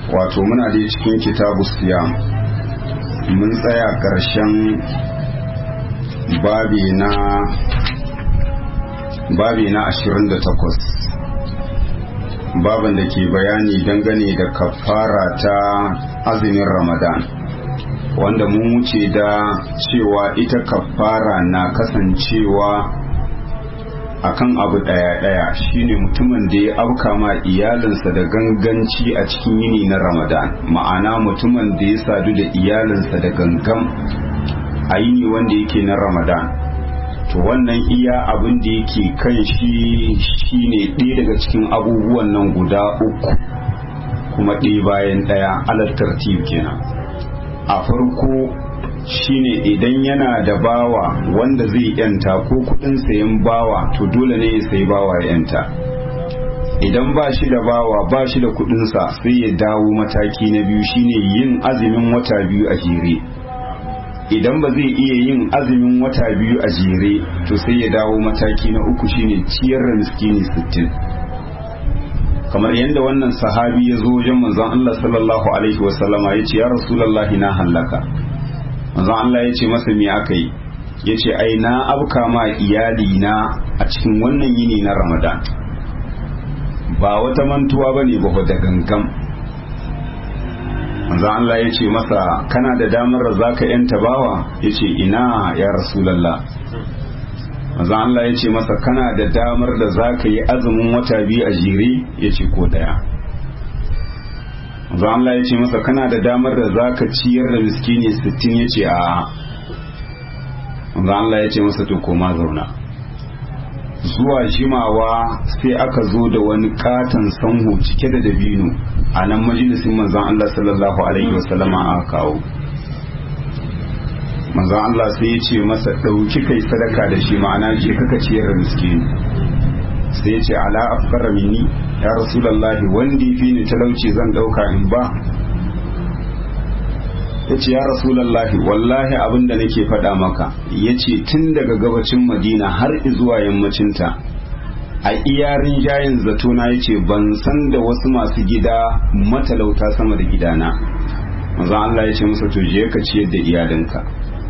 wato muna da cikin kitabu siyam mun tsaya ƙarshen babi na babi na 28 babin da ke bayani dangane da kafara ta azumin ramadan wanda mun wuce da cewa ita kafara na kasancewa akan abu daya daya shine mutumin da ya auka ma iyalinsa da ganganci a cikin yini na ramadan ma'ana mutumin da ya sadu da iyalinsa da gangan a yini wanda yake na ramadan to wannan iya abin da yake kan shi shine ɗaya daga cikin abubuwan nan guda uku kuma ɗaya bayan ɗaya alar tartib kenan a farko shine idan yana da bawa wanda zai yanta ko kudin sayan bawa to dole ne ya sayi bawa ya yanta idan ba shi da bawa ba shi da kudinsa sai ya dawo mataki na biyu shine yin azumin wata biyu a jere idan ba zai iya yin azumin wata biyu a jere to sai ya dawo mataki na uku shine ciyar da miskini sittin. kamar yadda wannan sahabi ya zo wajen manzon Allah sallallahu alaihi wasallama ya ce ya rasulullahi na hallaka manzon Allah ya ce masa me aka yi ya ce ai na abka ma iyali na a cikin wannan yini na ramadan ba wata mantuwa bane ba da gangam manzon Allah ya ce masa kana da damar da zaka yanta bawa ya ce ina ya rasulallah manzon Allah ya ce masa kana da damar da zaka yi azumin wata biyu a jere ya ce ko daya manzon Allah ya ce masa kana da damar da zaka ciyar da miskini sittin ya ce a manzon Allah ya ce masa to koma zauna zuwa jimawa sai aka zo da wani katon sanhu cike da dabino a nan majalisin manzon Allah sallallahu alaihi wasallama aka kawo manzon Allah sai ya ce masa ɗauki kai sadaka da shi ma'ana je kaka ciyar da miskini sai ya ce ala afkara minni ya rasulullahi wanda fi ni talauci zan ɗauka in ba ya ce ya rasulullahi wallahi abin da nake faɗa maka ya ce tun daga gabacin madina har zuwa yammacinta a iyarin jayin zatona ya ce ban san da wasu masu gida matalauta sama da gidana manzon Allah ya ce masa to je ka ciyar da iyalinka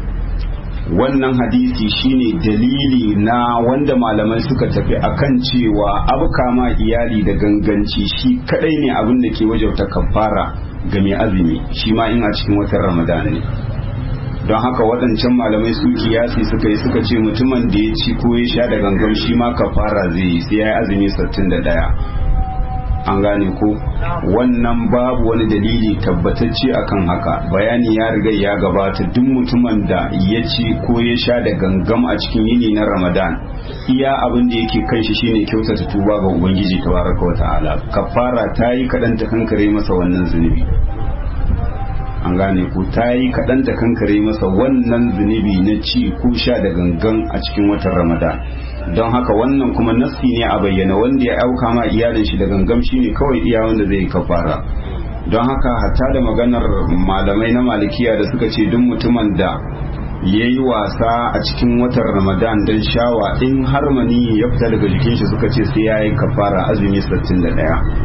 wannan hadisi shine dalili na wanda malamai suka tafi akan cewa abuka ma iyali da ganganci shi kadai ne abin da ke wajauta kafara ga mai azumi shi ma in a cikin watan ramadan ne don haka waɗancan malamai su kiyasi suka yi suka ce mutumin da ya ci ko ya sha da gangan shi ma kafara zai yi sai ya yi azumi 61 an gane ko wannan babu wani dalili tabbatacce akan haka bayani ya riga ya gabata duk mutumin da ya ci ko ya sha da gangam a cikin yini na ramadan iya abin da yake kan shi shine kyautata tuba ga ubangiji tabaraka wa ta'ala kafara ta yi kaɗan ta kankare masa wannan zunubi an gane ko ta yi kaɗan ta kankare masa wannan zunubi na ci ko sha da gangan a cikin watan ramadan don haka wannan kuma nassi ne a bayyana wanda ya auka ma iyalin shi da gangam shine kawai iya wanda zai kafara don haka hatta da maganar malamai na malikiya da suka ce duk mutumin da ya yi wasa a cikin watan ramadan don shawa in har mani ya fita daga jikin shi suka ce sai ya yi kafara azumi 61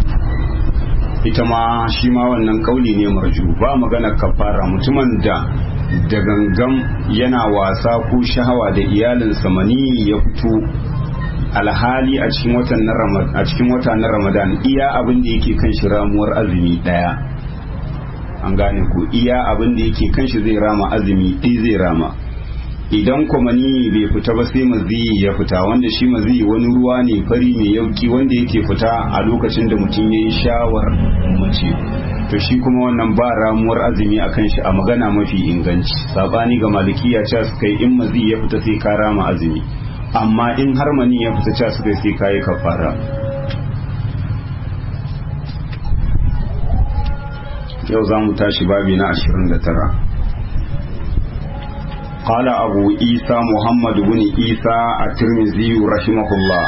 ita ma shi ma wannan kauli ne marju ba magana kafara mutumin da da gangan yana wasa ko shahawa da iyalinsa mani ya fito alhali a cikin watan na ramadan a cikin wata na ramadan iya abin da yake kan shi ramuwar azumi daya an gane ko iya abin da yake kan shi zai rama azumi ɗaya zai rama idan kwamani bai fita ba sai maziyi ya fita wanda shi maziyi wani ruwa ne fari mai yauki wanda yake fita a lokacin da mutum ya yi shawar mace to shi kuma wannan ba ramuwar azumi a kan shi a magana mafi inganci sabani ga malikiya cewa suka yi in maziyi ya fita sai ka rama azumi amma in har mani ya fita cewa suka yi sai ka yi kafara yau za mu tashi babi na 29 قال أبو عيسى محمد بن عيسى الترمذي رحمه الله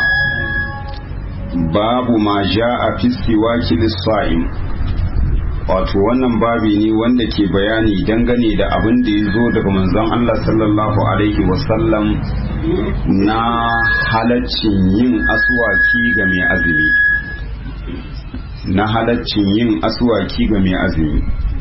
باب ما جاء في السواك للصائم wato wannan babi ne wanda ke bayani dangane da abin da ya zo daga manzon Allah sallallahu alaihi wasallam na halaccin yin aswaki ga mai azumi na halaccin yin aswaki ga mai azumi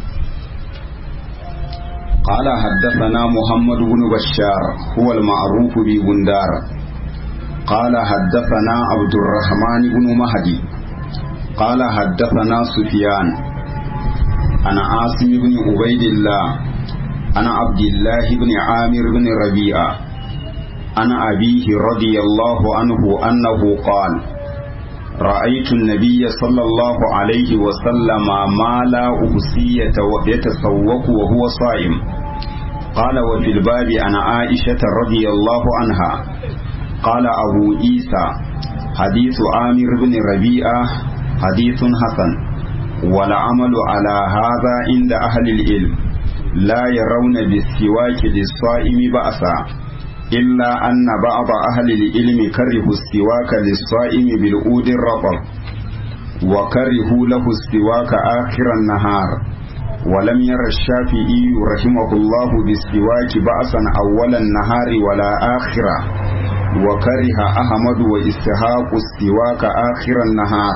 قال حدثنا محمد بن بشار هو المعروف ببندار قال حدثنا عبد الرحمن بن مهدي قال حدثنا سفيان عن عاصم بن عبيد الله عن عبد الله بن عامر بن ربيعة عن أبيه رضي الله عنه أنه قال رأيت النبي صلى الله عليه وسلم ما لا أحصي يتسوق وهو صائم قال وفي الباب عن عائشة رضي الله عنها قال أبو عيسى حديث عامر بن ربيعة حديث حسن والعمل على هذا عند أهل العلم لا يرون بالسواك للصائم بأسا إلا أن بعض أهل العلم كرهوا السواك للصائم بالعود الرطب وكرهوا له السواك آخر النهار ولم ير الشافعي رحمه الله بالسواك بأسا أول النهار ولا آخره وكره أحمد وإسحاق السواك آخر النهار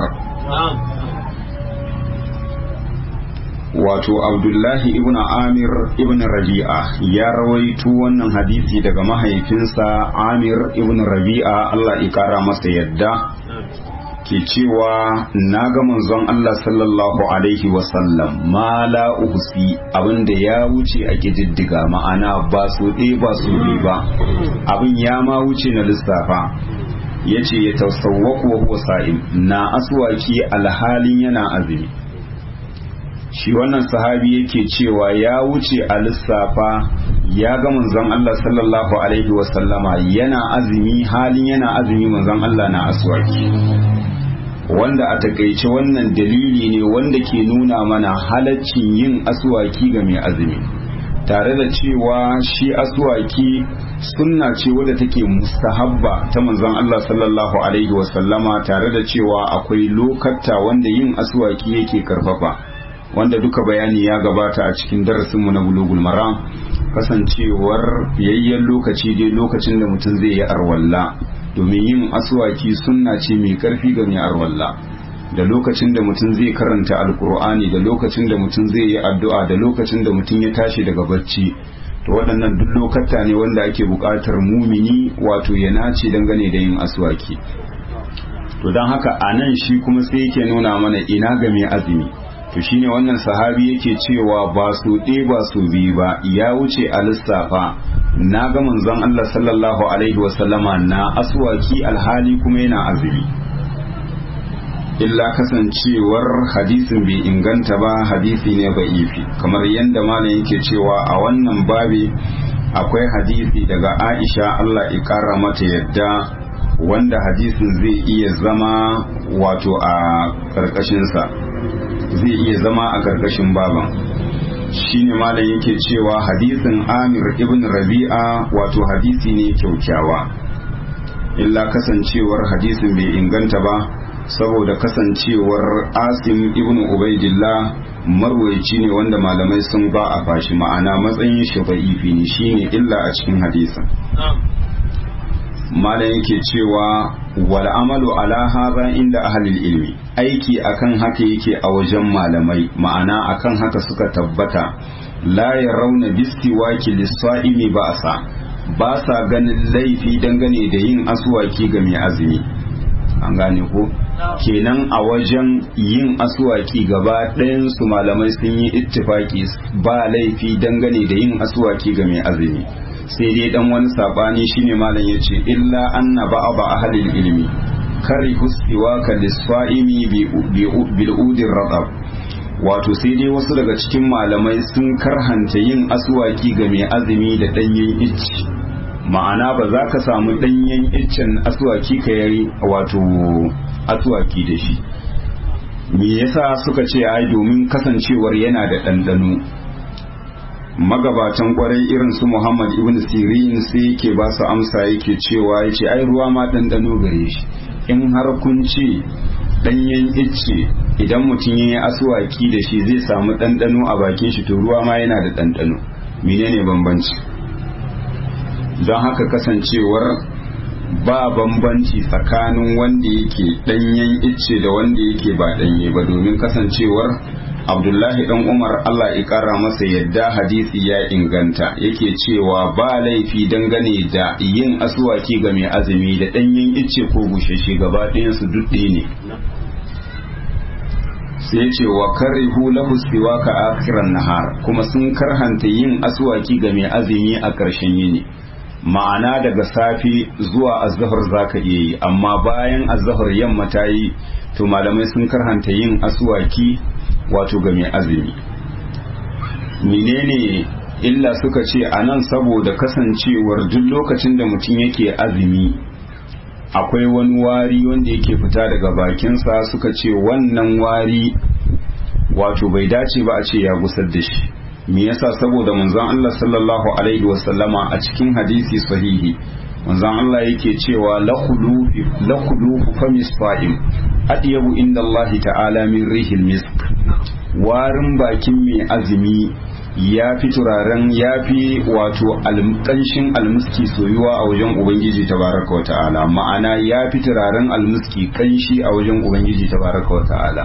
wato abdullahi ibn amir ibn rabi'a ya rawaito wannan hadisi daga mahaifinsa amir ibn rabi'a Allah ya kara masa yadda ke cewa na ga manzon Allah sallallahu alaihi wasallam ma la uhsi abinda ya wuce a kididdiga ma'ana ba su ɗaya ba su biyu ba abin ya ma wuce na lissafa ya ce ya tasawwaku wa huwa sa'im na aswaki alhalin yana azumi shi wannan sahabi yake cewa ya wuce a lissafa ya ga manzon Allah sallallahu alaihi wasallama yana azumi halin yana azumi manzon Allah na aswaki wanda a takaice wannan dalili ne wanda ke nuna mana halaccin yin aswaki ga mai azumi tare da cewa shi aswaki sunna ce wadda take mustahabba ta manzon Allah sallallahu alaihi wasallama tare da cewa akwai lokatta wanda yin aswaki yake karfafa wanda duka bayani ya gabata a cikin darasinmu na bulugul maram kasancewar fiyayyen lokaci dai lokacin da mutum zai yi arwalla domin yin aswaki sunna ce mai karfi ga mai arwalla da lokacin da mutum zai karanta alkur'ani da lokacin da mutum zai yi addu'a da lokacin da mutum ya tashi daga bacci to waɗannan duk lokata ne wanda ake buƙatar mumini wato ya nace dangane da yin aswaki to don haka a nan shi kuma sai yake nuna mana ina ga mai azumi to shine wannan sahabi yake cewa ba su ɗe ba su biyu ba ya wuce a lissafa na ga manzon Allah sallallahu alaihi wasallama na aswaki alhali kuma yana azumi illa kasancewar hadisin bai inganta ba hadisi ne ifi kamar yadda malam yake cewa a wannan babi akwai hadisi daga Aisha Allah ya kara mata yadda wanda hadisin zai iya zama wato a ƙarƙashinsa zai iya zama a ƙarƙashin baban shine malam yake cewa hadisin amir ibn rabi'a wato hadisi ne kyaukyawa illa kasancewar hadisin bai inganta ba saboda kasancewar asim ibn ubaidillah marwaici ne wanda malamai sun ba a fashi ma'ana matsayin shi ba'ifi ne shine illa a cikin hadisin malam yake cewa wal amalu ala hadha inda ahlil ilmi aiki akan haka yake a wajen malamai ma'ana akan haka suka tabbata la yarawna bistiwaki lis-sa'imi ba'sa ba sa ganin laifi dangane da yin aswaki ga mai azumi an gane ko kenan a wajen yin aswaki gaba ɗayan su malamai sun yi ittifaki ba laifi dangane da yin aswaki ga mai azumi sai dai dan wani sabani shine malam yace illa anna ba'aba ahlil ilmi kari husbiwa ka lisfa'imi bil udir radab wato sai dai wasu daga cikin malamai sun karhanta yin aswaki ga mai azumi da danyen icci ma'ana ba za ka samu danyen iccen aswaki ka yari wato aswaki da shi me yasa suka ce ai domin kasancewar yana da ɗanɗano magabatan kwarai irin su Muhammad ibn Sirin sai yake ba su amsa yake cewa yace ai ruwa ma ɗanɗano gare shi in har kun ce ɗanyen icce idan mutum ya yi asuwaki da shi zai samu ɗanɗano a bakin shi to ruwa ma yana da ɗanɗano menene bambanci don haka kasancewar ba bambanci tsakanin wanda yake ɗanyen icce da wanda yake ba ɗanye ba domin kasancewar abdullahi dan umar allah ya kara masa yadda hadisi ya inganta yake cewa ba laifi dangane da yin asuwaki ga mai azumi da ɗanyen icce ko bushashe gaba ɗayansu duk ne sai ce wa karihu lahu siwaka akhiran nahar kuma sun karhanta yin asuwaki ga mai azumi a ƙarshen yini ma'ana daga safi zuwa azhar zaka iya yi amma bayan azhar yamma ta yi to malamai sun karhanta yin asuwaki wato ga mai azumi menene illa suka ce a nan saboda kasancewar duk lokacin da mutum yake azumi akwai wani wari wanda yake fita daga bakinsa suka ce wannan wari wato bai dace ba a ce ya gusar da shi me yasa saboda manzon Allah sallallahu alaihi wasallama a cikin hadisi sahihi manzon Allah yake cewa la khulufu famis fa'im adiyabu inda Allah ta'ala min rihil misk warin bakin mai azumi ya fi turaren ya fi wato alƙanshin almuski soyuwa a wajen ubangiji tabaraka wa ta'ala ma'ana ya fi turaren almuski kanshi a wajen ubangiji tabaraka wa ta'ala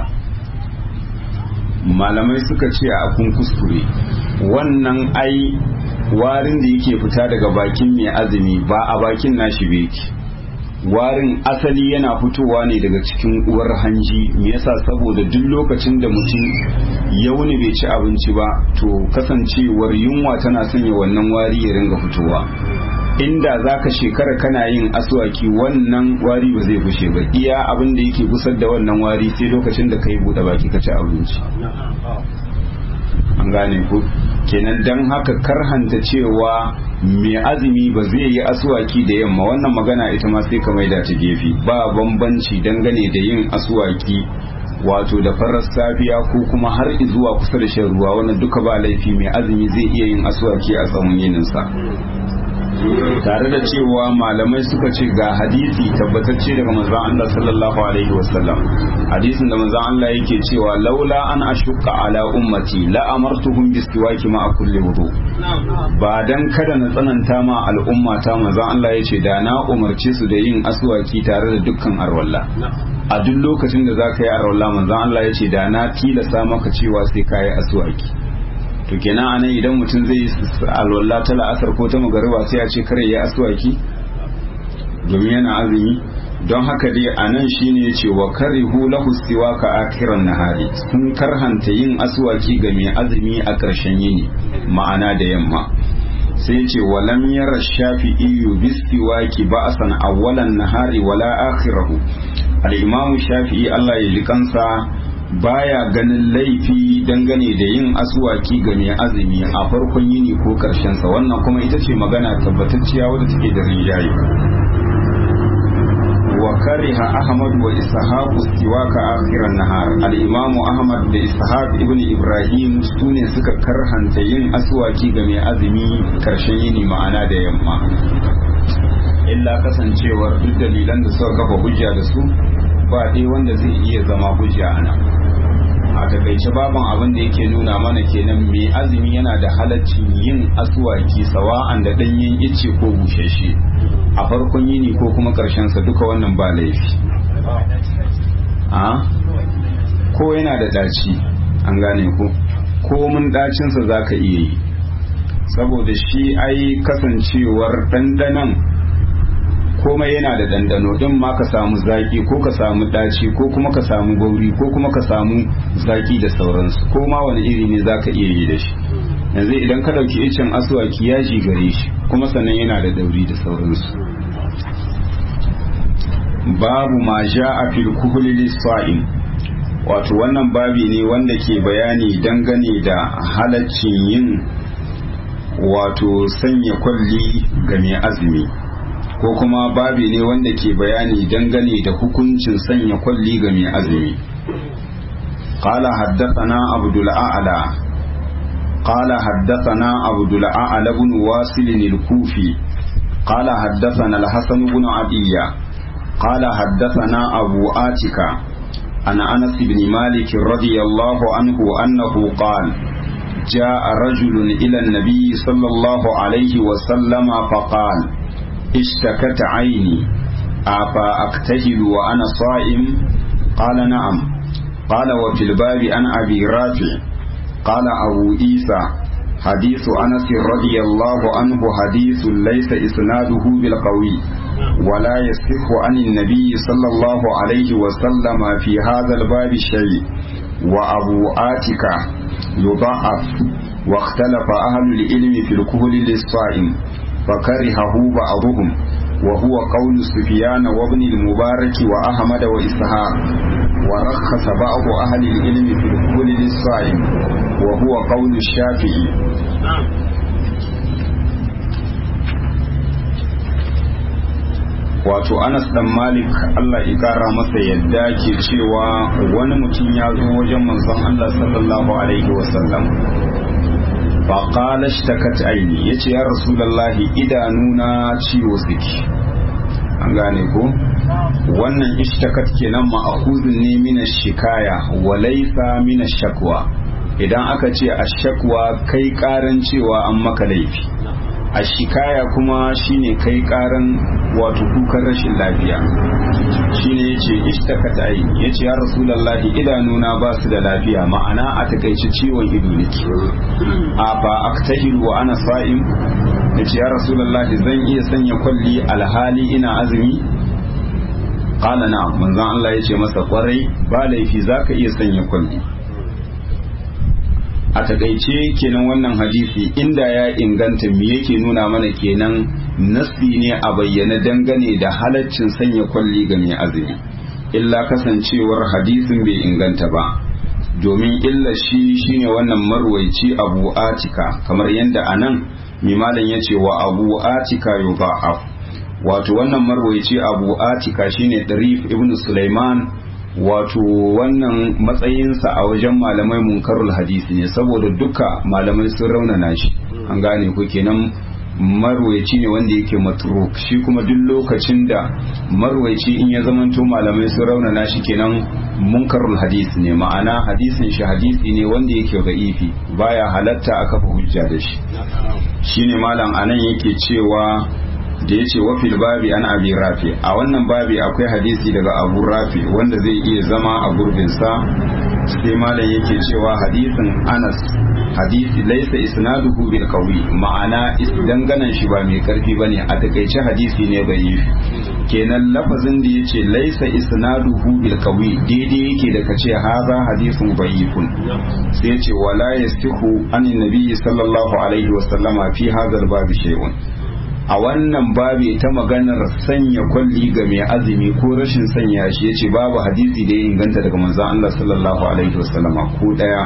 malamai suka ce a kun kuskure wannan ai warin da yake fita daga bakin mai azumi ba a bakin nashi beki warin asali yana fitowa ne daga cikin uwar hanji me yasa saboda duk lokacin da mutum ya wuni bai ci abinci ba to kasancewar yunwa tana sanya wannan wari ya ringa fitowa inda zaka shekara kana yin aswaki wannan wari ba zai fushe ba iya abin da yake gusar da wannan wari sai lokacin da kai bude baki ka ci abinci an gane ku kenan dan haka karhanta cewa mai azumi ba zai yi aswaki da yamma wannan magana ita ma sai ka maida ta gefe ba bambanci dangane da yin aswaki wato da farar safiya ko kuma har zuwa kusa da shan ruwa wannan duka ba laifi mai azumi zai iya yin aswaki a tsawon yininsa tare da cewa malamai suka ce ga hadisi tabbatacce daga manzon Allah sallallahu alaihi wasallam hadisin da manzon Allah yake cewa laula an ashukka ala ummati la amartuhum bisiwaki ma kulli wudu ba dan kada na tsananta ma al'umma ta manzon Allah yace da na umarce su da yin aswaki tare da dukkan arwalla a duk lokacin da zaka yi arwalla manzon Allah yace da na tilasa maka cewa sai ka yi aswaki to kenan anan idan mutum zai alwala ta la'asar ko ta magariba sai a ce kare ya aswaki domin yana azumi don haka dai anan shine yace wa karihu lahu siwaka akiran nahari sun karhanta yin aswaki ga mai azumi a ƙarshen yini ma'ana da yamma sai yace walam yara shafi'i bisiwaki ba'san awwalan nahari wala akhirahu al-imam shafi'i Allah ya ji kansa baya ganin laifi dangane da yin asuwaki ga mai azumi a farkon yini ko karshen sa wannan kuma ita ce magana tabbatacciya wadda take da rinjaye wa kariha ahmad wa ishaq istiwaka akhiran nahar al-imamu ahmad da ishaq ibn ibrahim sune suka karhanta yin asuwaki ga mai azumi karshen yini ma'ana da yamma illa kasancewar duk dalilan da suka kafa hujja da su ba dai wanda zai iya zama hujja ana a takaice baban abin da yake nuna mana kenan mai azumi yana da halaccin yin asuwaki sawa'an da danyen ice ko bushashe a farkon yini ko kuma sa duka wannan ba laifi a ko yana da daci an gane ko ko mun dacinsa za ka iya yi saboda shi ai kasancewar ɗanɗanan komai yana da dandano din ma ka samu zaki ko ka samu daci ko kuma ka samu gauri ko kuma ka samu zaki da sauransu ko ma wani iri ne zaka iya yi da shi yanzu idan ka dauki icen aswaki yaji gare shi kuma sannan yana da dauri da sauransu babu ma ja'a fil kuhli lis-sa'im wato wannan babi ne wanda ke bayani dangane da halaccin yin wato sanya kwalli ga mai azumi ko kuma babi ne wanda ke bayani dangane da hukuncin sanya kwalli ga mai azumi قال حدثنا عبد الأعلى قال حدثنا عبد الأعلى بن واصل الكوفي قال حدثنا الحسن بن عدية قال حدثنا أبو آتكا عن أنس بن مالك رضي الله عنه أنه قال جاء رجل إلى النبي صلى الله عليه وسلم فقال اشتكت عيني أفا أكتهل وأنا صائم قال نعم قال وفي الباب عن أبي رافع قال أبو عيسى حديث أنس رضي الله عنه حديث ليس إسناده بالقوي ولا يصح عن النبي صلى الله عليه وسلم في هذا الباب شيء وأبو آتكة يضعف واختلف أهل العلم في الكهل للصائم فكرهه بعضهم وهو قول سفيان وابن المبارك وأحمد وإسحاق ورخص بعض أهل العلم في الكهل للصائم وهو قول الشافعي wato anas dan malik allah ya kara masa yadda ke cewa wani mutum ya zo wajen manzon allah sallallahu alaihi wasallam faƙala shtakat aini ya ce ya rasulallahi idanuna ciwo suke an gane ko wannan ishtakat kenan ma'akuzin ne mina shikaya wa laisa mina shakwa idan aka ce a shakwa kai karan cewa an maka laifi a shikaya kuma shine kai karan wato kukan rashin lafiya shine yace ishtakata ai yace ya rasulullahi idanuna ba su da lafiya ma'ana a takaice ciwon ido nake a ba aktahilu wa ana sa'im yace ya rasulullahi zan iya sanya kwalli alhali ina azumi qala na'am manzon Allah yace masa kwarai ba laifi zaka iya sanya kwalli a takaice kenan wannan hadisi inda ya inganta me yake nuna mana kenan nasi ne a bayyana dangane da halaccin sanya kwalli ga mai azumi illa kasancewar hadisin bai inganta ba domin illa shi shine wannan marwaici abu atika kamar yadda anan mimalan ya ce wa abu atika yudha'af wato wannan marwaici abu atika shine darif ibn sulaiman wato wannan matsayinsa a wajen malamai munkarul hadisi ne saboda duka malamai sun raunana shi an gane ku kenan marwaici ne wanda yake matruk shi kuma duk lokacin da marwaici in ya zamanto malamai sun raunana shi kenan munkarul hadisi ne ma'ana hadisin shi hadisi ne wanda yake da'ifi baya halatta a kafa hujja da shi shine malam anan yake cewa da ya ce wafil babi an abi rafi a wannan babi akwai hadisi daga abu rafi wanda zai iya zama a gurbinsa sai malam yake cewa hadisin anas hadisi laisa isnaduhu bil qawi ma'ana danganan shi ba mai karfi bane a takaice hadisi ne bai kenan lafazin da yace laisa isnaduhu bil qawi daidai yake da kace haza hadisun da'ifun sai yace wala yasihu an nabi sallallahu alaihi wasallama fi hadha al babi shay'un a wannan babi ta maganar sanya kwalli ga mai azumi ko rashin sanya shi yace babu hadisi da ya inganta daga manzon Allah sallallahu alaihi wasallama ko daya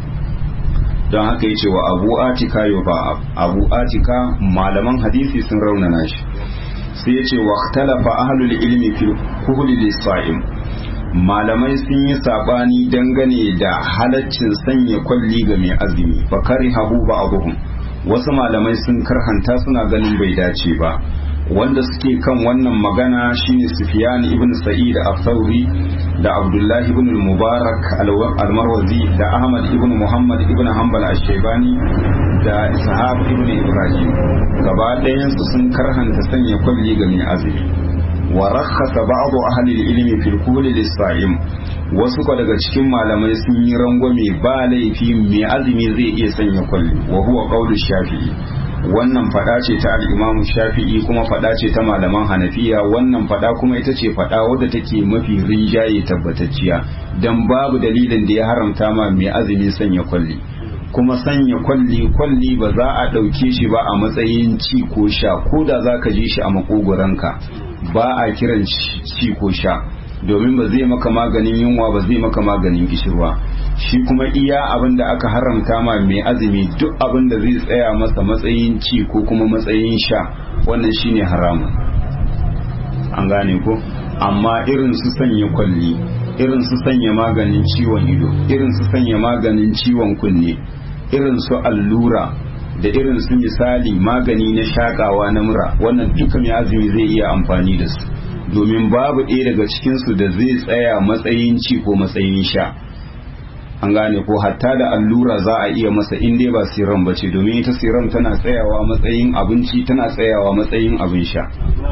don haka yace wa Abu Atika ba Abu Atika malaman hadisi sun raunana shi sai yace wa ikhtalafa ahlul ilmi fil kuhli lis-sa'im malamai sun yi sabani dangane da halaccin sanya kwalli ga mai azumi fa karihahu ba'dhum wasu malamai sun karhanta suna ganin bai dace ba wanda suke kan wannan magana shine Sufyan ibn Sa'id al-Thawri da Abdullah ibn al-Mubarak al-Marwazi da Ahmad ibn Muhammad ibn Hanbal al-Shaybani da Ishaq ibn Ibrahim gaba ɗayan su sun karhanta sanya kwalli ga mai azumi wa rakhasa ba'd ahli al-ilm fi al-kuhl lis-sa'im wasu ko daga cikin malamai sun yi rangwame ba laifi mai azumi zai iya sanya kwalli wa huwa qawlu shafi'i wannan fada ce ta al-imam shafi'i kuma fada ce ta malaman hanafiya wannan fada kuma ita ce fada wadda take mafi rinjaye tabbatacciya dan babu dalilin da ya haramta ma mai azumi sanya kwalli kuma sanya kwalli kwalli ba za a ɗauke shi ba a matsayin ci ko sha ko da za ka ji shi a makogoranka ba a kiran ci ko sha domin ba zai maka maganin yunwa ba zai maka maganin gishirwa shi kuma iya abin da aka haramta ma mai azumi duk abin da zai tsaya masa matsayin ci ko kuma matsayin sha wannan shine haramun an gane ko amma irin su sanya kwalli irin su sanya maganin ciwon ido irin su sanya maganin ciwon kunne irin su allura da irin su misali magani na shakawa na mura wannan duka mai azumi zai iya amfani da su domin babu ɗaya daga cikinsu da zai tsaya matsayin ci ko matsayin sha an gane ko hatta da allura za a iya masa in dai ba siram ba ce domin ita siram tana tsayawa matsayin abinci tana tsayawa matsayin abin sha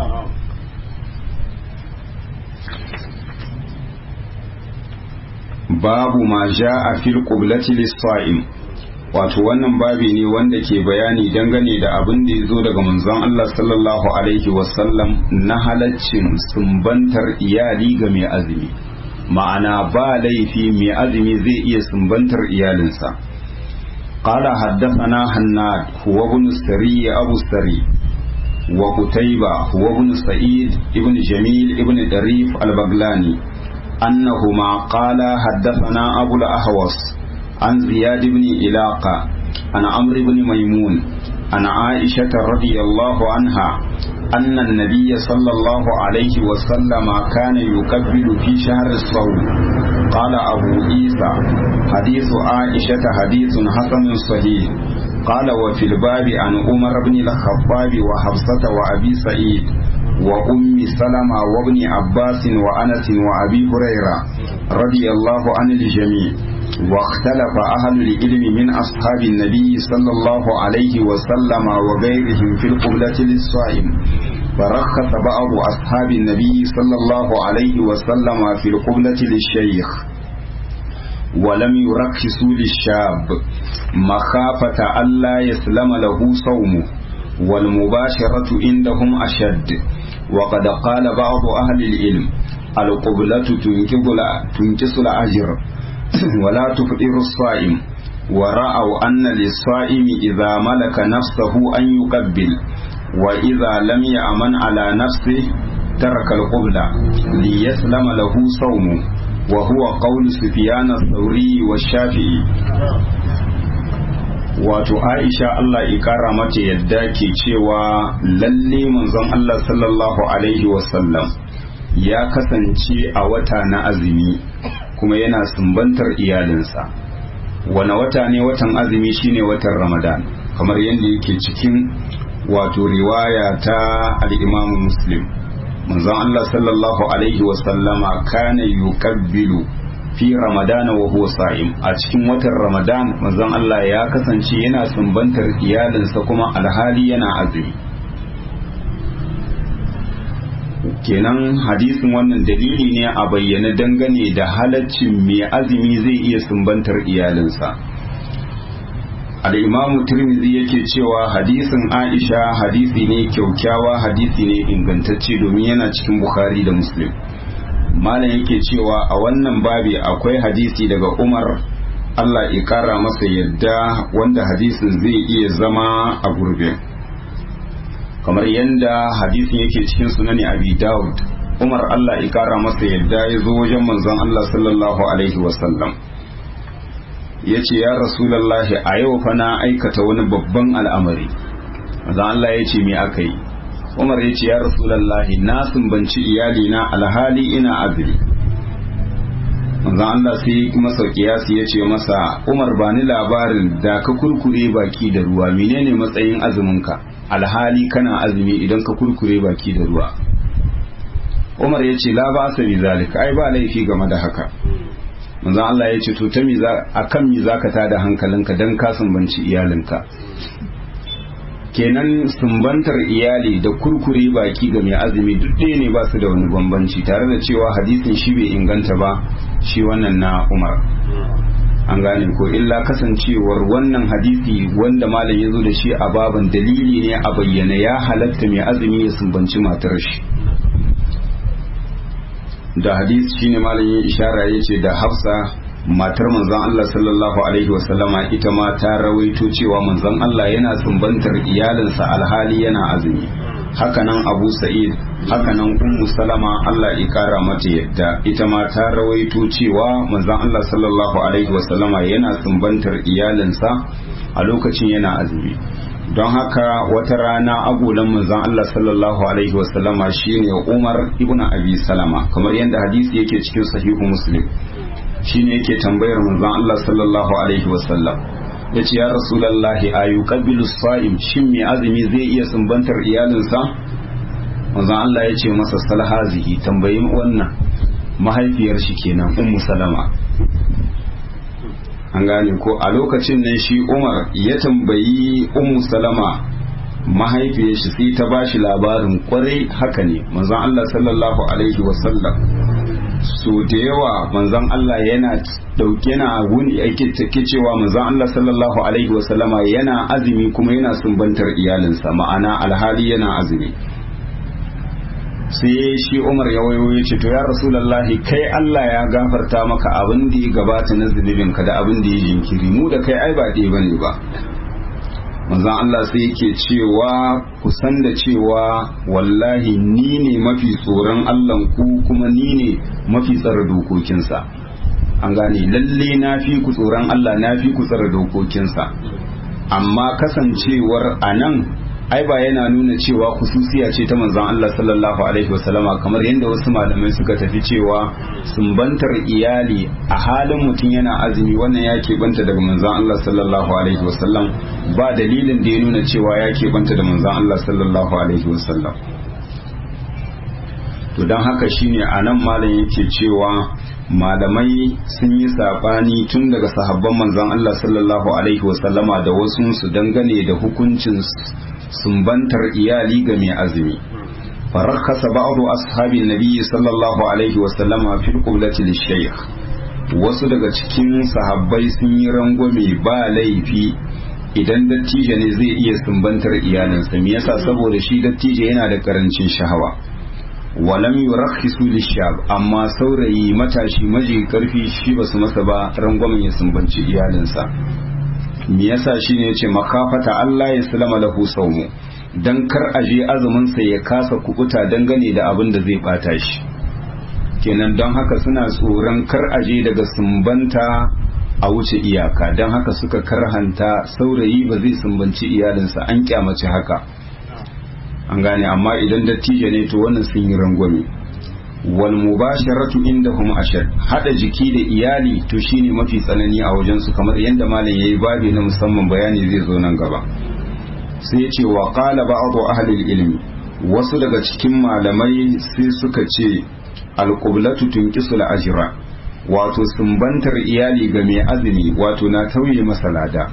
babu ma ja a fil qiblati lis-sa'im wato wannan babi ne wanda ke bayani dangane da abin da ya zo daga manzon Allah sallallahu alaihi wasallam na halaccin sumbantar iyali ga mai azumi ma'ana ba laifi mai azumi zai iya sumbantar iyalinsa قال حدثنا هناد هو ابن السري أبو السري وقتيبة هو ابن سعيد ابن جميل ابن دريف البغلاني أنهما قال حدثنا أبو الأهوص عن زياد بن إلاقة عن عمرو بن ميمون عن عائشة رضي الله عنها أن النبي صلى الله عليه وسلم كان يكبل في شهر الصوم قال أبو عيسى حديث عائشة حديث حسن صحيح قال وفي الباب عن عمر بن الخطاب وحفصة وأبي سعيد وأم سلمة وابن عباس وأنس وأبي هريرة رضي الله عن الجميع واختلف أهل العلم من أصحاب النبي صلى الله عليه وسلم وغيرهم في القبلة للصائم فرخص بعض أصحاب النبي صلى الله عليه وسلم في القبلة للشيخ ولم يرخصوا للشاب مخافة ألا يسلم له صومه والمباشرة عندهم أشد وقد قال بعض أهل العلم القبلة تنكس الأجر ولا تفطر الصائم ورأوا أن للصائم إذا ملك نفسه أن يقبل وإذا لم يأمن على نفسه ترك القبلة ليسلم له صومه وهو قول سفيان الثوري والشافعي wato aisha Allah ya kara mata yadda ke cewa lalle manzon Allah sallallahu alaihi wasallam ya kasance a wata na azumi kuma yana sumbantar iyalinsa wane wata ne watan azumi shine watan ramadan kamar yadda yake cikin wato riwaya ta al-imamu muslim manzon Allah sallallahu alaihi wasallama kana yukabbilu fi ramadana wa huwa sa'im a cikin watan ramadan manzon Allah ya kasance yana sumbantar iyalinsa kuma alhali yana azumi kenan hadisin wannan dalili ne a bayyana dangane da halaccin mai azumi zai iya sumbantar iyalinsa al'imamu tirmidhi yake cewa hadisin aisha hadisi ne kyaukyawa hadisi ne ingantacce domin yana cikin bukhari da muslim malam yake cewa a wannan babi akwai hadisi daga umar allah ya kara masa yadda wanda hadisin zai iya zama a gurbe kamar yadda hadisin yake cikin sunani abi daud umar allah ya kara masa yadda ya zo wajen manzon allah sallallahu alaihi wasallam ya ce ya rasulallahi a yau fa na aikata wani babban al'amari manzon allah ya ce me aka yi umar ya ce ya rasulallahi na sumbanci iyalina alhali ina azumi manzon Allah sai masa kiyasi ya ce masa umar ba ni labarin da ka kurkure baki da ruwa menene matsayin azuminka alhali kana azumi idan ka kurkure baki da ruwa umar ya ce la ba sa bi zalika ai ba laifi game da haka manzon Allah ya ce to ta mi za akan mi zaka tada hankalinka dan ka sumbanci iyalinka kenan sumbantar iyali da kurkure baki ga mai azumi duk ɗaya ne ba su da wani bambanci tare da cewa hadisin shi bai inganta ba shi wannan na umar an gane ko illa kasancewar wannan hadisi wanda malam ya zo da shi a baban dalili ne a bayyana ya halatta mai azumi ya sumbanci matar shi da hadisi shine malam ya ishara ya ce da hafsa matar manzon Allah sallallahu alaihi wasallama ita ma ta rawaito cewa manzon Allah yana sumbantar iyalinsa alhali yana azumi hakanan Abu Sa'id hakanan Ummu Salama Allah ya kara mata yadda ita ma ta rawaito cewa manzon Allah sallallahu alaihi wasallama yana sumbantar iyalinsa a lokacin yana azumi don haka wata rana agolan manzon Allah sallallahu alaihi wasallama shine Umar ibn Abi Salama kamar yadda hadisi yake cikin sahihu Muslim shine yake tambayar manzon Allah sallallahu alaihi wasallam ya ce ya rasulallahi a yuqabbilu sa'im shin mai azumi zai iya sumbantar iyalinsa manzon Allah ya ce masa salhazihi tambayin wannan mahaifiyar shi kenan ummu salama an gane ko a lokacin nan shi umar ya tambayi ummu salama mahaifiyar shi sai ta bashi labarin kwarai haka ne manzon Allah sallallahu alaihi wasallam so da yawa manzon Allah yana dauke na wuni yake take cewa manzon Allah sallallahu alaihi wasallama yana azumi kuma yana sumbantar iyalinsa ma'ana alhali yana azumi sai shi Umar ya wayo ya ce to ya Rasulullahi kai Allah ya gafarta maka abin da ya gabata na zunubin ka da abin da ya jinkiri mu da kai ai ba dai bane ba manzon Allah sai yake cewa ku san da cewa wallahi ni ne mafi tsoron Allah ku kuma ni ne mafi tsara dokokinsa an gane lalle na fi ku tsoron Allah na fi ku tsara dokokinsa amma kasancewar a nan ai ba yana nuna cewa kususiya ce ta manzon Allah sallallahu alaihi wasallama kamar yadda wasu malamai suka tafi cewa sumbantar iyali a halin mutum yana azumi wannan ya keɓanta daga manzon Allah sallallahu alaihi wasallam ba dalilin da ya nuna cewa ya keɓanta da manzon Allah sallallahu alaihi wasallam to don haka shine a nan malam yake cewa malamai sun yi saɓani tun daga sahabban manzon Allah sallallahu alaihi wasallama da wasu su dangane da hukuncin sumbantar iyali ga mai azumi farakasa ba'du ashabin nabiyyi sallallahu alaihi wasallama fil qiblati lishaykh wasu daga cikin sahabbai sun yi rangwame ba laifi idan dattijo ne zai iya sumbantar iyalinsa me yasa saboda shi dattijo yana da karancin shahawa walam yurakhisu lishab amma saurayi matashi maji karfi shi basu masa ba rangwamen ya sumbanci iyalinsa me yasa shine yace makafata Allah ya salama lahu saumu dan kar aje azumin sa ya kasa kubuta dangane da abin da zai bata shi kenan don haka suna tsoron kar aje daga sumbanta a wuce iyaka don haka suka karhanta saurayi ba zai sumbanci iyalinsa an kyamace haka an gane amma idan dattijo ne to wannan sun yi rangwame wal mubasharatu indahum ashad hada jiki da iyali to shine mafi tsanani a wajen su kamar yadda malam yayi babi na musamman bayani zai zo nan gaba sai yace wa qala ba'du ahli ilmi wasu daga cikin malamai sai suka ce alqublatu tunqisul ajra wato sumbantar iyali ga mai azumi wato na tauye masa lada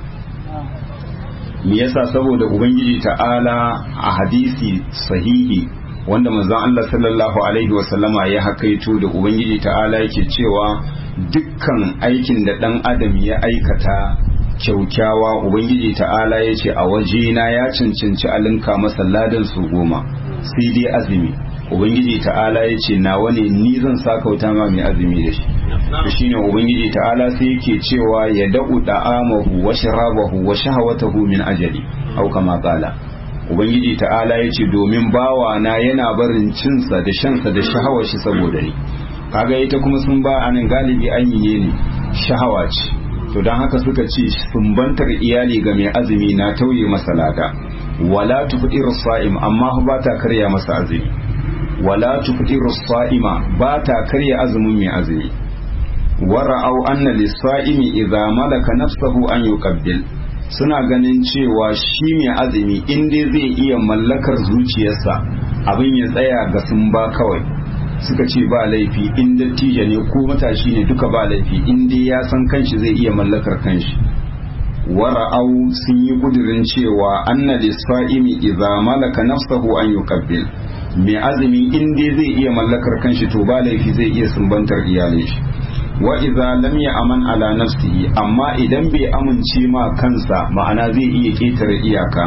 me yasa saboda ubangiji ta'ala a hadisi sahihi wanda manzon Allah sallallahu alaihi wasallama ya hakaito da ubangiji ta'ala yake cewa dukkan aikin da dan adam ya aikata kyaukyawa ubangiji ta'ala ya ce a wajena ya cancanci alinka masa ladan su goma sai dai azumi ubangiji ta'ala ya ce nawa ne ni zan sakauta ma mai azumi da shi to shine ubangiji ta'ala sai yake cewa ya da'u da'amahu wa sharabahu wa shahawatahu min ajali au kama qala ubangiji ta'ala ya ce domin bawa na yana barin cinsa da shansa da shahawar shi saboda ni kaga ita kuma sun ba anan galibi an yi ne shahawa ce to don haka suka ce sumbantar iyali ga mai azumi na tauye masa lada wala tufdiru sa'im amma ba ta karya masa azumi wala tufdiru sa'ima ba ta karya azumin mai azumi wara'au anna lis-sa'imi idza malaka nafsahu an yuqabbil suna ganin cewa shi mai azumi in dai zai iya mallakar zuciyarsa abin ya tsaya ga sun ba kawai suka ce ba laifi in dattijo ne ko matashi ne duka ba laifi in dai ya san kanshi zai iya mallakar kanshi wara'au sun yi kudirin cewa anna lisfa'imi idza malaka nafsahu an yuqabbil mai azumi in dai zai iya mallakar kanshi to ba laifi zai iya sumbantar iyalin shi wa idza lam aman ala nafsihi amma idan bai amince ma kansa ma'ana zai iya ketare iyaka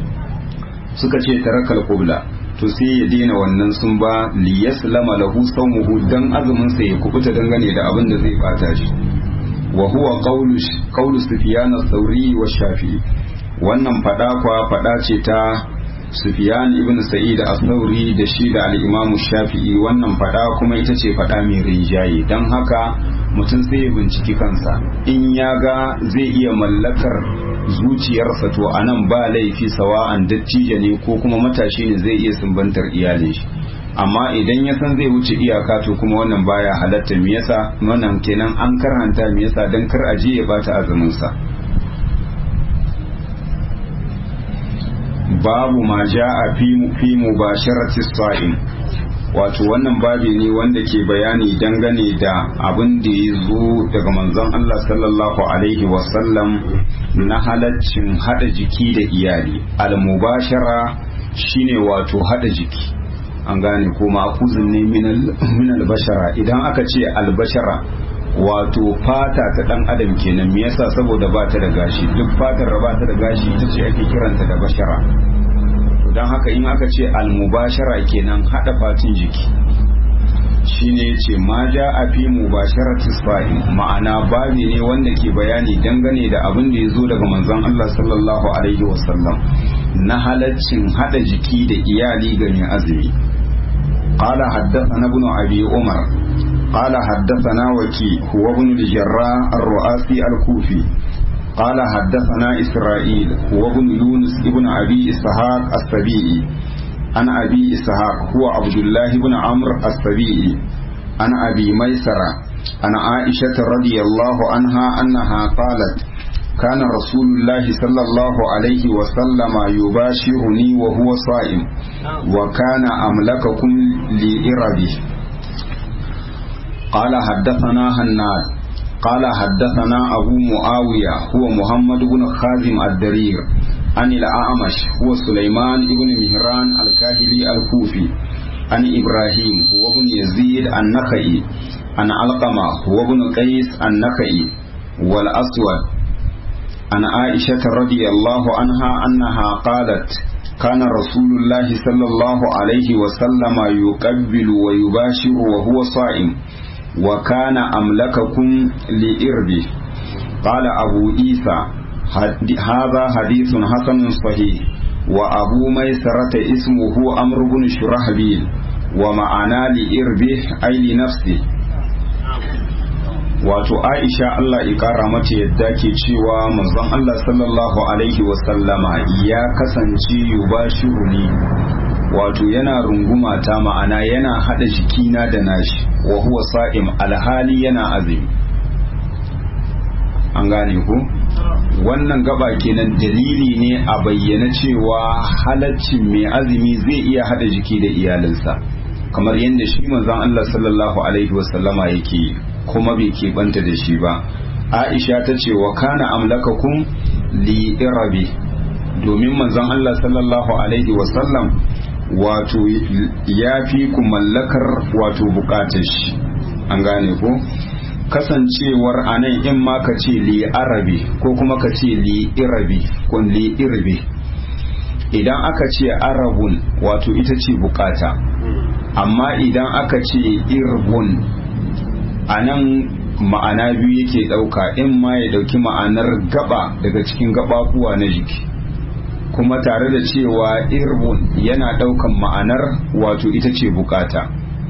suka ce tarakal qubla to sai ya daina wannan sun ba li yaslama lahu sawmuhu dan azumin sa ya kubuta dangane da abin da zai bata shi wa huwa qawlu qawlu sufyan ath-thawri wa shafi'i wannan fada kwa fada ce ta Sufyan ibn Sa'id al-Thawri da shi da al-Imam Shafi'i wannan fada kuma ita ce fada mai rinjaye dan haka mutum sai ya binciki kansa in ya ga zai iya mallakar zuciyarsa to anan ba laifi sawa'an dattijo ne ko kuma matashi ne zai iya sumbantar iyalin shi amma idan ya san zai wuce iyaka to kuma wannan baya halatta me yasa wannan kenan an karhanta me yasa dan kar aje ya bata azumin sa babu ma ja'a fi fi mubasharati sa'im wato wannan babi ne wanda ke bayani dangane da abin da ya zo daga manzon Allah sallallahu alaihi wasallam na halaccin hada jiki da iyali al-mubashara shine wato hada jiki an gane ko ma'akuzin ne min albashara idan aka ce albashara wato fata ta dan adam kenan me yasa saboda ba ta da gashi duk fatar da ba ta da gashi ita ce ake kiranta da bashara don haka in aka ce almubashara kenan hada fatin jiki shine yace ma ja a fi mubasharati sa'i ma'ana babi ne wanda ke bayani dangane da abin da ya zo daga manzon Allah sallallahu alaihi wasallam na halaccin hada jiki da iyali ga mai azumi قال حدثنا ابن أبي عمر قال حدثنا وكي هو ابن الجراء الرؤاسي الكوفي قال حدثنا إسرائيل هو ابن يونس ابن أبي إسحاق السبيعي عن أبي إسحاق هو عبد الله بن عمرو السبيعي عن أبي ميسرة عن عائشة رضي الله عنها أنها قالت كان رسول الله صلى الله عليه وسلم يباشرني وهو صائم وكان أملككم لإربه قال حدثنا هناد قال حدثنا أبو معاوية هو محمد بن خازم الدرير عن الأعمش هو سليمان بن مهران الكاهلي الكوفي عن إبراهيم هو بن يزيد النخعي عن علقمة هو بن قيس النخعي والأسود عن عائشة رضي الله عنها أنها قالت كان رسول الله صلى الله عليه وسلم يقبل ويباشر وهو صائم وكان أملككم لإربه قال أبو عيسى هذا حديث حسن صحيح وأبو ميسرة اسمه أمر بن شرحبيل ومعنى لإربه أي لنفسه wato aisha Allah ya kara mata yadda ke cewa manzon Allah sallallahu alaihi wasallama ya kasance yubashiru ni wato yana runguma ta ma'ana yana hada jikina da nashi wa huwa sa'im alhali yana azumi an gane ku wannan gaba kenan dalili ne a bayyana cewa halaccin mai azumi zai iya hada jiki da iyalinsa kamar yadda shi manzon Allah sallallahu alaihi wasallama yake kuma bai keɓanta da shi ba aisha ta ce wa kana amlakakum li irabi domin manzon Allah sallallahu alaihi wasallam wato ya fi ku mallakar wato bukatar shi an gane ko kasancewar anan in ma ka ce li arabi ko kuma ka ce li irabi ko li irbi idan aka ce arabun wato ita ce bukata amma idan aka ce irbun a nan ma'ana biyu yake ɗauka in ma ya ɗauki ma'anar gaba daga cikin gababuwa na jiki kuma tare da cewa irbun yana ɗaukan ma'anar wato ita ce bukata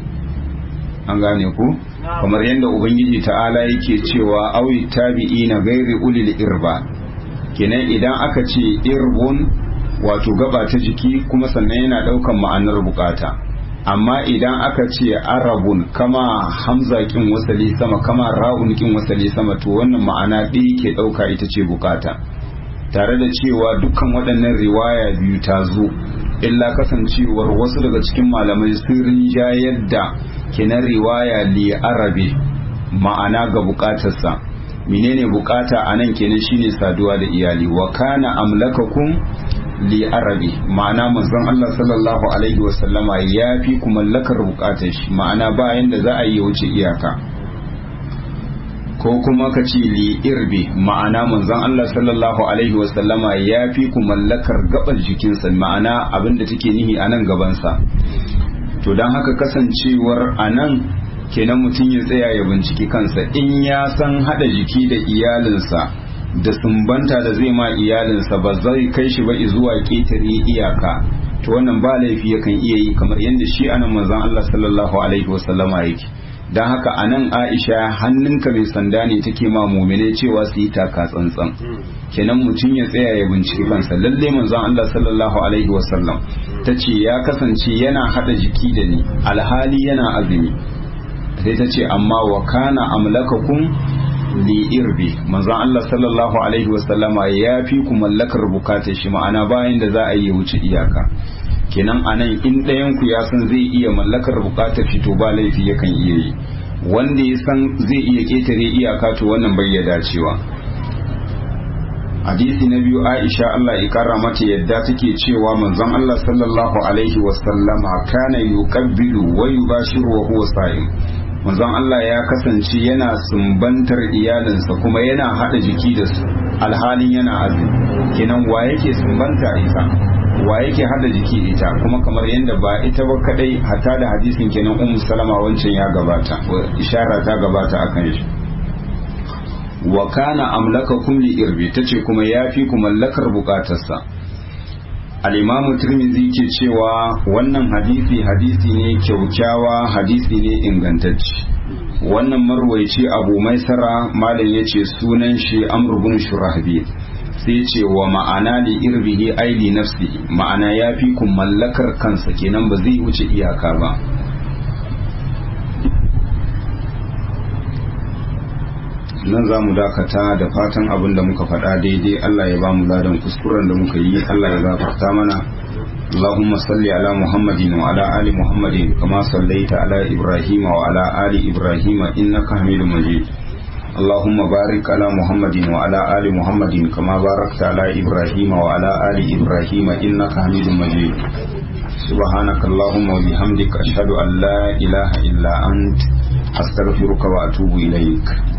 an gane ku kamar yadda ubangiji ta'ala yake cewa awi tabi'i na gairi ulil irba kenan idan aka ce irbun wato gaba ta jiki kuma sannan yana ɗaukan ma'anar bukata amma idan aka ce arabun kama hamza kin wasali sama kama ra'un kin wasali sama to wannan ma'ana ɗaya ke ɗauka ita ce bukata tare da cewa dukkan waɗannan riwaya biyu ta zo illa kasancewar wasu daga cikin malamai sun rinjayar da kenan riwaya li arabe ma'ana ga bukatarsa menene bukata a nan kenan shine saduwa da iyali wa kana amlakakum li arabi ma'ana manzon Allah sallallahu alaihi wa sallama ya fi ku mallakar bukatar shi ma'ana bayan da za a yi wuce iyaka ko kuma ka ce li irbi ma'ana manzon Allah sallallahu alaihi wa sallama ya fi ku mallakar gabar jikinsa ma'ana abin da take nihi a nan gabansa to don haka kasancewar a nan kenan mutum ya tsaya ya binciki kansa in ya san hada jiki da iyalinsa da sumbanta da zai ma iyalinsa ba zai kai shi ba zuwa ƙetare iyaka to wannan ba laifi yakan iya yi kamar yadda shi anan manzon Allah sallallahu alaihi wasallama yake dan haka anan Aisha hannunka mai sanda ne take ma mu'mine cewa su yi taka tsantsan kenan mutum ya tsaya ya binciki kansa lalle manzon Allah sallallahu alaihi wasallam tace ya kasance yana hada jiki da ni alhali yana azumi sai ta ce amma wa kana amlakakum li irbi manzon Allah sallallahu alaihi wasallama ya fi ku mallakar bukatar shi ma'ana bayan da za a yi wuce iyaka kenan anan in ɗayan ku ya san zai iya mallakar bukatar shi to ba laifi yakan iya yi wanda ya san zai iya ketare iyaka to wannan bai ya dacewa hadisi na biyu Aisha Allah ya kara mata yadda take cewa manzon Allah sallallahu alaihi wasallama kana yuqabbilu wa yubashiru wa huwa sa'im manzon Allah ya kasance yana sumbantar iyalinsa kuma yana hada jiki da su alhalin yana azumi kenan wa yake sumbanta ita wa yake hada jiki ita kuma kamar yadda ba ita ba kadai hatta da hadisin kenan ummu salama wancan ya gabata ishara ta gabata akan shi wa kana amlakakum li irbi tace kuma yafi ku mallakar bukatarsa al-imam tirmidhi ke cewa wannan hadisi hadisi ne kyaukyawa hadisi ne ingantacce wannan marwaici abu maisara malam yace sunan shi amr ibn shurahbi sai ce wa ma'ana li irbihi ai li nafsi ma'ana yafi ku mallakar kansa kenan ba zai wuce iyaka ba nan za mu dakata da fatan abin da muka faɗa daidai Allah ya ba mu ladan kuskuren da muka yi Allah ya gafarta mana اللهم صل على محمد وعلى آل محمد كما صليت على إبراهيم وعلى آل إبراهيم إنك حميد مجيد اللهم بارك على محمد وعلى آل محمد كما باركت على إبراهيم وعلى آل إبراهيم إنك حميد مجيد سبحانك اللهم وبحمدك أشهد أن لا إله إلا أنت أستغفرك وأتوب إليك